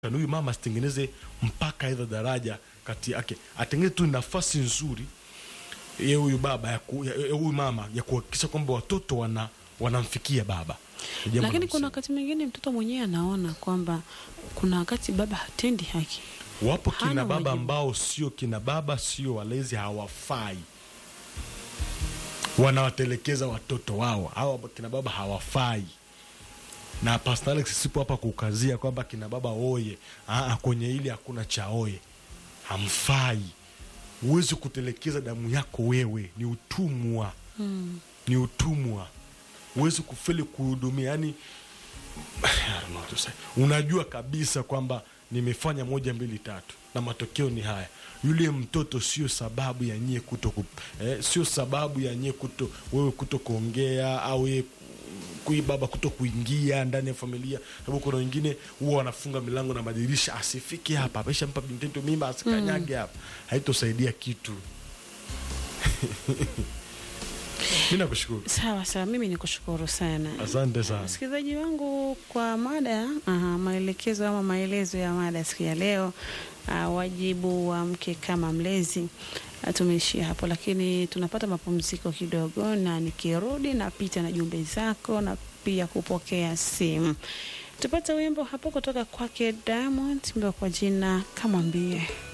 huyu mama asitengeneze mpaka aidha daraja kati yake, atengeneze tu nafasi nzuri ye huyu baba ya ku- ya- ya huyu mama ya kuhakikisha kwamba watoto wana wanamfikia baba. Ni jambo Lakini la kuna msingi. wakati mwingine mtoto mwenyewe anaona kwamba kuna wakati baba hatendi haki. Wapo kina hana baba wajibu. ambao sio kina baba, sio walezi, hawafai, wanawatelekeza watoto wao. Hawa kina baba hawafai, na Pastor Alex sipo hapa kukazia kwamba kina baba oye. Aa, kwenye hili hakuna cha oye, hamfai. Huwezi kutelekeza damu yako wewe, ni utumwa Mm. ni utumwa. Huwezi kufeli kuhudumia, yani I don't know what to say. unajua kabisa kwamba nimefanya moja mbili tatu na matokeo ni haya. Yule mtoto sio sababu ya nyie kuto ku, eh, sio sababu ya nyie kuto wewe kuto kuongea au yeye kui baba kuto kuingia ndani ya familia, sababu kuna wengine huwa wanafunga milango na madirisha, asifike hapa, ameshampa binti mimba, asikanyage hapa, haitosaidia kitu. Mi nakushukuru, Sawa sawa, mimi ni kushukuru sana. asante sana. Msikilizaji wangu kwa mada aha, maelekezo ama maelezo ya mada siku ya leo, uh, wajibu wa mke kama mlezi. Uh, tumeishia hapo, lakini tunapata mapumziko kidogo, na nikirudi napita na jumbe zako na pia kupokea simu. Tupate wimbo hapo kutoka kwake Diamond, wimbo kwa jina Kamwambie.